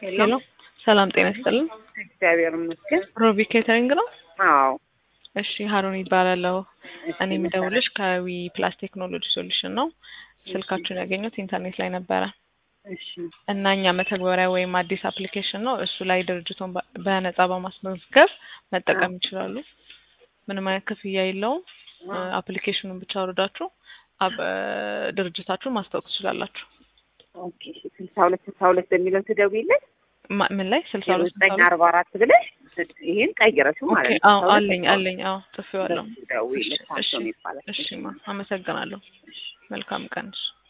ሄሎ ሰላም ጤና ይስጥልን። እግዚአብሔር ይመስገን። ሮቢ ኬተሪንግ ነው? አዎ እሺ ሀሩን ይባላለሁ። እሺ፣ እኔ የምደውልሽ ከዊ ፕላስ ቴክኖሎጂ ሶሉሽን ነው። ስልካችሁን ያገኘሁት ኢንተርኔት ላይ ነበረ እሺ እና እኛ መተግበሪያ ወይም አዲስ አፕሊኬሽን ነው። እሱ ላይ ድርጅቱን በ- በነጻ በማስመዝገብ መጠቀም ይችላሉ። ምንም አይነት ክፍያ የለውም። አፕሊኬሽኑን ብቻ አውርዳችሁ አብ- ድርጅታችሁን ማስታወቅ ትችላላችሁ። ኦኬ። ስልሳ ሁለት ስልሳ ሁለት በሚለው ትደውይለት ማ- ምን ላይ ስልሳ ዜሮ ሁለት ዘጠኝ አርባ አራት ብለሽ ይሄን ቀይረሽው ኦኬ ማለት ነው። አዎ ስልሳ ሁለት አለኝ ስልሳ አለኝ አዎ ጽፌዋለሁ። ሁለት ደውይለት እሺ ሳምሶን ይባላል። እሺ ማ አመሰግናለሁ። መልካም ቀን። እሺ